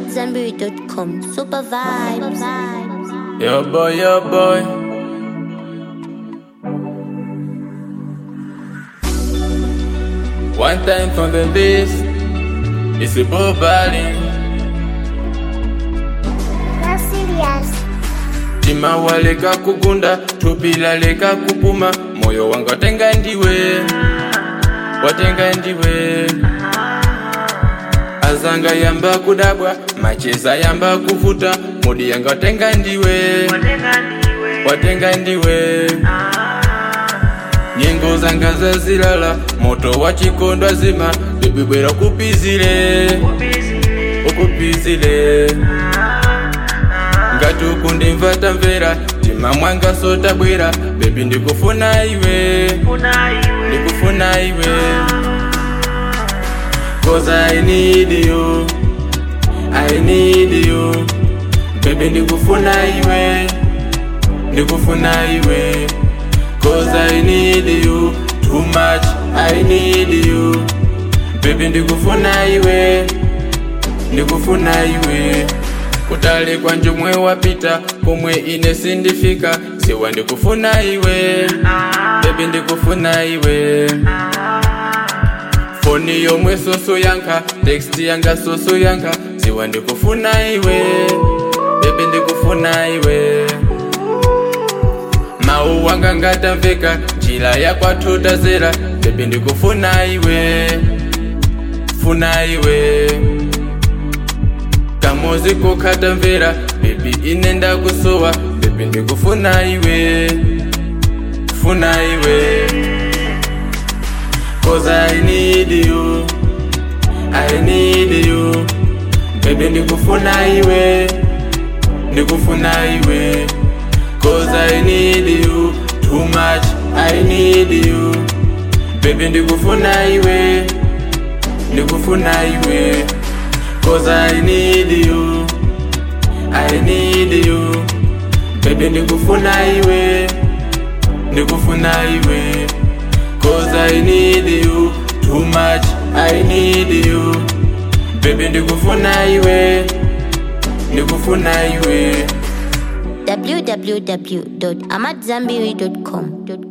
AmadZanbury.com. Super vibes. Yo boy, yo boy. One time from the base, it's a bobali. Tima waleka kugunda, tupila leka kupuma, moyo wangu watenga ndiwe, watenga ndiwe. Azanga yamba kudabwa, macheza yamba kuvuta, mudi yanga watenga ndiwe, watenga ndiwe. Nyengo zanga zazilala, moto wa chikondo zima, bibi bwera kupizile, ukupizile. ngati ukundimvata mvera tima mwanga sota bwera bebi ndikufuna iwe ndikufuna iwe cause i need you i need you bebi ndikufuna iwe ndikufuna iwe cause i need you too much i need you bebi ndikufuna iwe ndikufuna iwe kutali kwa njomwe wapita pomwe ine sindifika siwa ndikufuna iwe bebi ndikufuna iwe foni yomwe soso yanka teksti yanga soso yanka siwa ndikufuna iwe bebi ndikufuna iwe mawu wanga ngatamveka njira yakwatotazera bebi ndikufuna iwe funa iwe kamozi kokata mvera bebi ine ndakusowa bebi ndikufuna iwe funa iwe cause i need you i need you bebi ndikufuna iwe ndikufuna iwe cause i need you too much i need you bebi ndikufuna iwe ndikufuna iwe Cause I need you I need you Baby ndikufuna iwe Ndikufuna iwe Cause I need you Too much I need you Baby ndikufuna iwe Ndikufuna iwe www.amadzanbury.com.